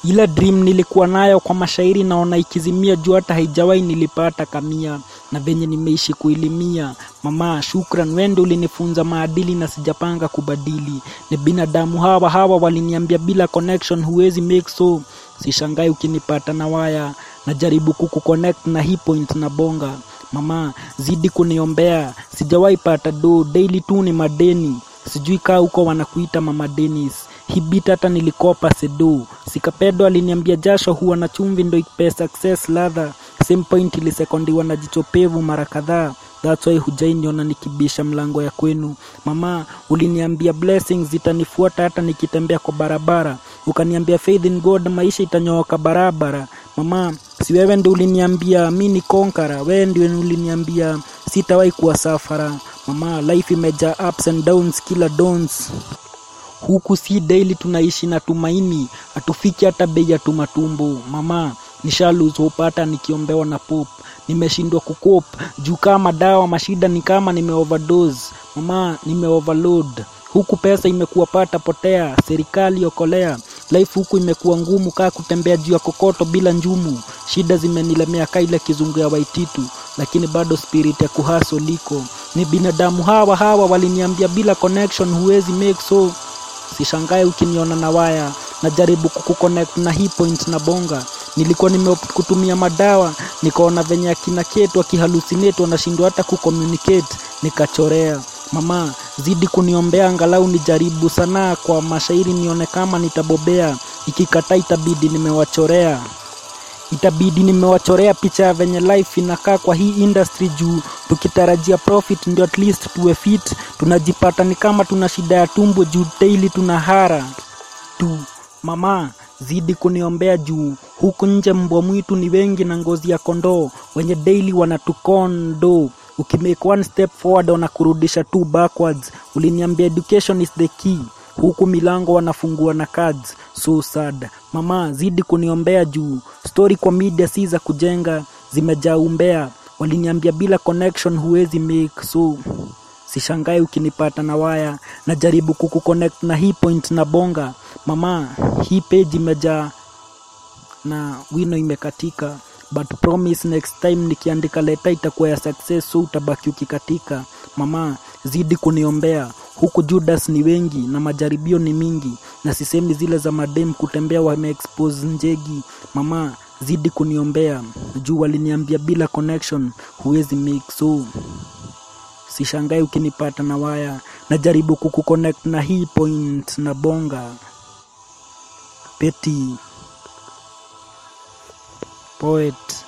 Ila dream nilikuwa nayo kwa mashairi naona ikizimia juu hata haijawahi nilipata kamia na venye nimeishi kuilimia. Mama, shukran, wende ulinifunza maadili na sijapanga kubadili. Ni binadamu hawa hawa waliniambia bila connection huwezi make so. Sishangai ukinipata na waya, najaribu kukuconnect na hii point na bonga. Mama, zidi kuniombea, sijawahi pata do, daily tu ni madeni. Sijui kaa huko wanakuita mama Dennis. Hii beat hata nilikopa sedo. Sikapedo aliniambia jasho huwa na chumvi ndo ipe success ladha. Same point ilisekondiwa na jicho pevu mara kadhaa. That's why hujainiona nikibisha mlango ya kwenu. Mama, uliniambia blessings zitanifuata hata nikitembea kwa barabara. Ukaniambia faith in God maisha itanyooka barabara. Mama, si wewe ndio uliniambia mi ni konkara. Wewe ndio uliniambia sitawahi kuwa safara. Mama, life imejaa ups and downs kila dons huku si daily tunaishi na tumaini, hatufiki hata bei ya tumatumbo. Mama, nishalose hope hata nikiombewa na pop, nimeshindwa kukop juu kama dawa mashida ni kama nime overdose. Mama, nime overload huku pesa imekuwa pata potea, serikali okolea. Life huku imekuwa ngumu kaa kutembea juu ya kokoto bila njumu. Shida zimenilemea kaa ile kizungu ya Waititu, lakini bado spirit ya kuhaso liko. Ni binadamu hawa hawa waliniambia bila connection huwezi make so sishangae ukiniona na waya najaribu kukuconnect na hii point na bonga nilikuwa nimekutumia madawa nikaona venye akina ketu akihalusinate wanashindwa hata kucommunicate nikachorea mama zidi kuniombea angalau nijaribu sanaa kwa mashairi nione kama nitabobea ikikataa itabidi nimewachorea itabidi nimewachorea picha ya venye life inakaa kwa hii industry juu tukitarajia profit ndio at least tuwe fit tunajipata ni kama tuna shida ya tumbo juu daily tuna hara tu mama zidi kuniombea juu huku nje mbwa mwitu ni wengi na ngozi ya kondoo wenye daily wanatukondo ukimake one step forward wanakurudisha two backwards uliniambia education is the key huku milango wanafungua na cards so sad mama zidi kuniombea juu story kwa media si za kujenga zimejaa umbea waliniambia bila connection huwezi make so sishangae ukinipata na waya najaribu kukuconnect na hii point na bonga mama hii page imejaa na wino imekatika but promise next time nikiandika leta itakuwa ya success so utabaki ukikatika mama zidi kuniombea huku judas ni wengi na majaribio ni mingi na sisemi zile za madem kutembea wameexpose njegi mama zidi kuniombea juu waliniambia bila connection huwezi make so sishangai ukinipata na waya najaribu kukuconnect na hii point na bonga peti poet